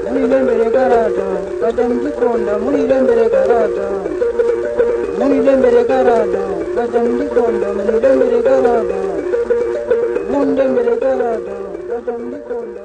mbere garada kajya mugikunda murire mbere garada murire mbere garada kajya mugikunda murire mbere garada munde mbere garada kajya mugikunda